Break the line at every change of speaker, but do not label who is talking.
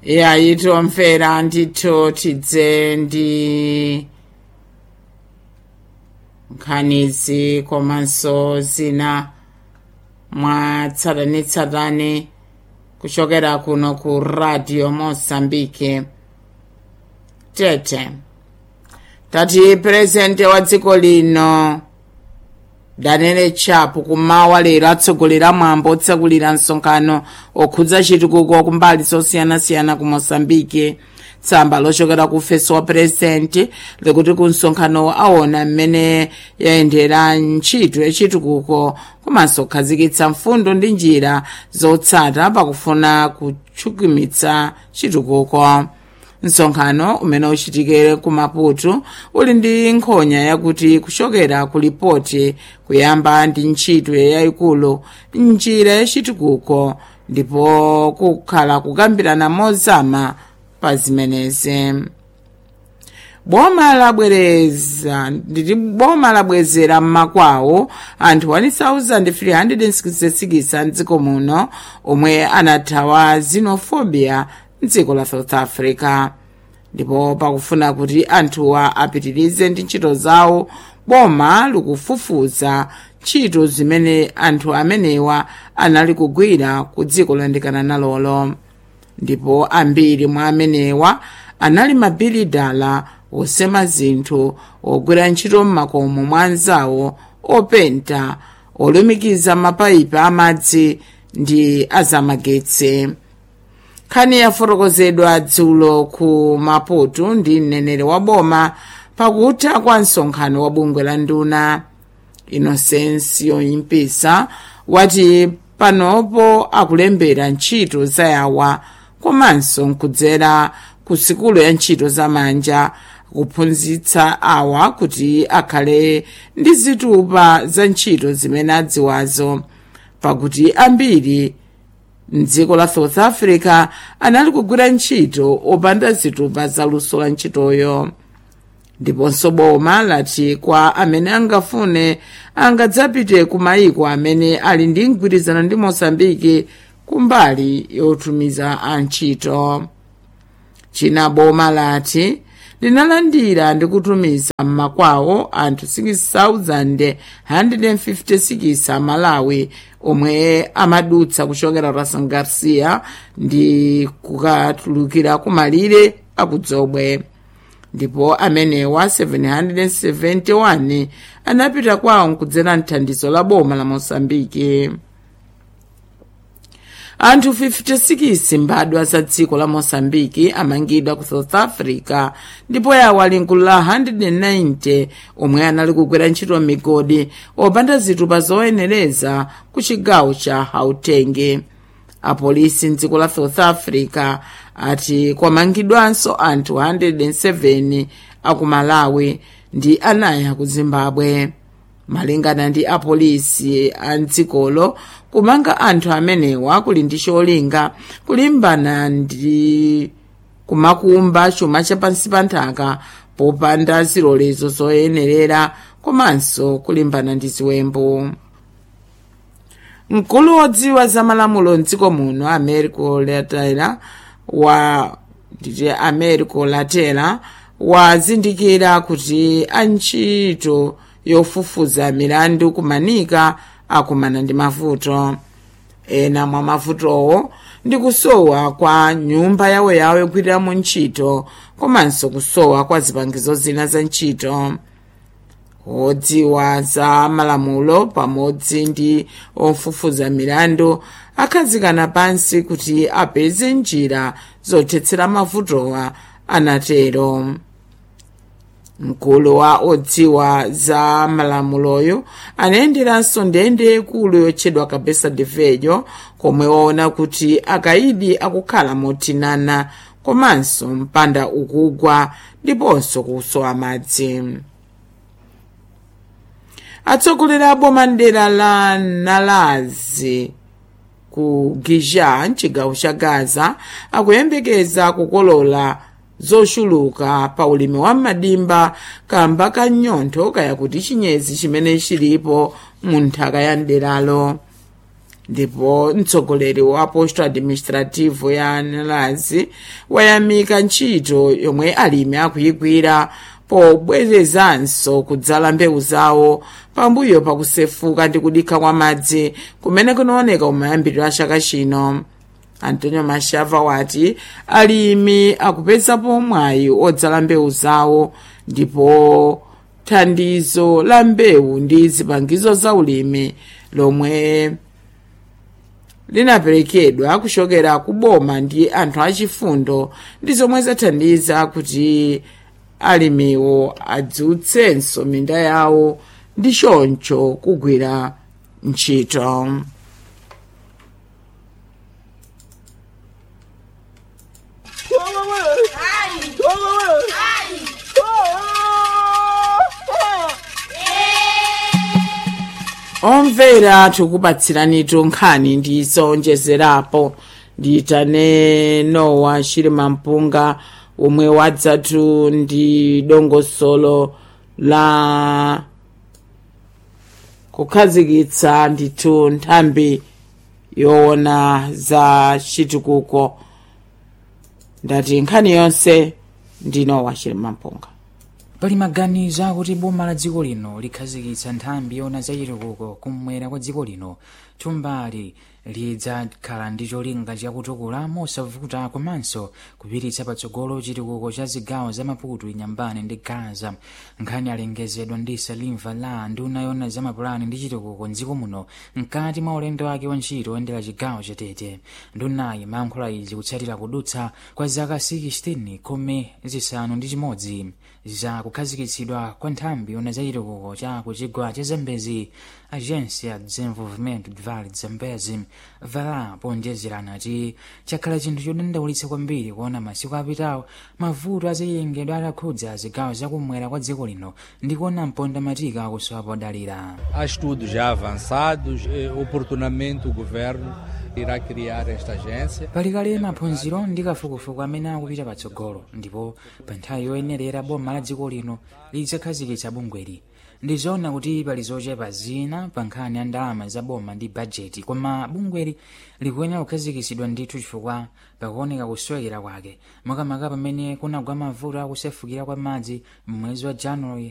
yayi tomvera ndithu tidze ndi nkhanizi komanso zina mwatsatanetsatane kuchokera kuno ku radio mozambique tete tati purezidenti wa dziko lino daniel chapo kumawa lero atsogolera mwambo otsekulira msonkhano okhudza chitukuko kumbali zosiyanasiyana ku mozambique tsamba lochokera ku ofesi wa purezidenti likuti ku msonkhano aona mmene yayendera ntchito yachitukuko komanso kukhazikitsa mfundo ndi njira zotsata pakufuna kutchukimitsa chitukuko msonkhano umene uchitikire ku maputo uli ndi nkhonya yakuti kuchokera ku lipoti kuyamba ndi ntchito yayikulu njira yachitukuko ndipo kukhala kukambirana mozama pa zimenezi boma labwereza nditi boma labwezera mmakwawo anthu 1366 mdziko muno omwe anathawa xenophobia mdziko la south africa ndipo pakufuna kuti anthuwa apitirize ndi ntchito zawo boma likufufuza ntchito zimene anthu amenewa anali kugwira ku dziko loyandikana nalolo ndipo ambiri mwa amenewa anali mabilidala osema zinthu ogwira ntchito m'makomo mwa anzawo openta olumikiza mapayipi amadzi ndi azamagetsi nkhani yafotokozedwa dzulo ku maputo ndi mneneri wa boma pakutha kwa msonkhano wa bungwe la nduna inosensiyo impisa wati panopo akulembera ntchito zayawa komanso nkudzera ku sikulu ya ntchito zamanja kuphunzitsa awa kuti akhale ndi zitupa za ntchito zimene adziwazo pakuti ambiri mdziko la south africa anali kugwira ntchito opanda zitupa za luso la ntchitoyo ndiponso boma lati kwa amene angafune angadzapite ku mayiko amene ali ndi mgwirizano ndi mosambiki kumbali yotumiza antchito china boma lati linalandira ndi kutumiza mmakwawo anthu 6156 amalawi omwe amadutsa kuchokera rasan garcia ndi kukatulukira kumalire akudzobwe ndipo amenewa 771 anapita kwawo nkudzera mthandizo la boma la mosambiki anthu 56 mbadwa za dziko la mosambiki amangidwa ku south africa ndipo yawo ali mgulu la 190 omwe anali kugwira ntchito migodi opanda zitupa zoyenereza ku chigawo cha gauteng apolisi mdziko la south africa ati kwamangidwanso anthu 107 aku malawi ndi anayi aku zimbabwe malingana ndi apolisi a mdzikolo kumanga anthu amenewa kuli ndi cholinga kulimbana ndi kumakumba chuma chapansi pa nthaka popanda zilolezo zoyenerera komanso kulimbana ndi ziwembu mkulu wodziwa za malamulo mdziko muno americo latela wa nditi americo latela wazindikira kuti antchito yofufuza milandu kumanika akumana ndi mavuto ena mwa mavutowo ndi kusowa kwa nyumba yawoyawo yogwiriramo ntchito komanso kusowa kwa zipangizo zina za ntchito odziwa za malamulo pamodzi ndi ofufuza milandu akhazikana pansi kuti apeze njira zothetsera mavutowa anatero mkulu wa odziwa za malamuloyo anayenderanso ndende ikulu yotchedwa kabesa de velho komwe waona kuti akaidi akukhala motinana komanso mpanda ukugwa ndiponso kusowa madzi atsogoleri a boma mdera la nalazi ku giza mchigawo cha gaza akuyembekeza kukolola zochuluka pa ulimi wa madimba kamba ka nyontho kaya kuti chinyezi chimene chilipo mu nthaka ya mderalo ndipo mtsogoleri wa posto administrativo ya nalazi wayamika ntchito yomwe alimi akuyigwira pobwerezanso kudzala mbewu zawo pambuyo pakusefuka ndi kudikha kwa madzi kumene kunaoneka kumayambiriro a chaka chino antonio mashava wati alimi akupezapo mwayi odzala mbewu zawo ndipo thandizo la mbewu ndi zipangizo za ulimi lomwe linaperekedwa kuchokera ku boma ndi anthu achifundo ndi zomwe zathandiza kuti alimiwo adzutsenso minda yawo ndi choncho kugwira ntchito omvera tikupatsiranitu nkhani ndi zonjezerapo ndiyitane nowa chilima mpunga omwe wadzatu ndi dongosolo la kukhazikitsa ndithu nthambi yoona za chitukuko ndati nkhani yonse ndi nowa chilima mpunga
pali maganizo akuti boma la dziko lino likhazikitsa nthambi yoona za chitukuko kumwera kwa dziko lino thumbali lidzakhala ndi cholinga chakutukula mosavuta komanso kupititsa patsogolo chitukuko cha zigawo za maputo inyambane ndi gaza nkhani alengezedwa ndi salimva la nduna yoona za mapulani ndi chitukuko mdziko muno mkati mwa ulendo wake wa ntchito oyendera chigawo chatete ndunayi mayankhula izi kutsatira kudutsa kwa zaka 16 khumi zisanu ndi chimodzi za kukhazikitsidwa kwa nthambi yoona za chitukuko cha kuchigwa cha zambezi agência de desenvolvimento de vale de zambezi vala ponjezerana ati chakhala chinthu chodandaulitsa kwambiri kuona masiku apitawo mavuto aziyengedwe atakhudza zigawo zakumwera kwa dziko lino ndi kuona mponda matika akusowa podalira
Há estudos já avançados, eh, oportunamente o governo irá criar esta agência.
pali kale maphunziro ndi kafukufuku amene akupita patsogolo ndipo pa nthawi yoyenerera boma la dziko lino lidzakhazikitsa bungweli ndizoona kuti pali zochepa zina pa nkhani ya ndalama za boma ndi bajeti koma bungweli likuyenera kukhazikitsidwa ndithu chifukwa pakuoneka kusowekera kwake makamaka pamene kunagwa mavuto akusefukira kwa madzi m'mwezi wa januwari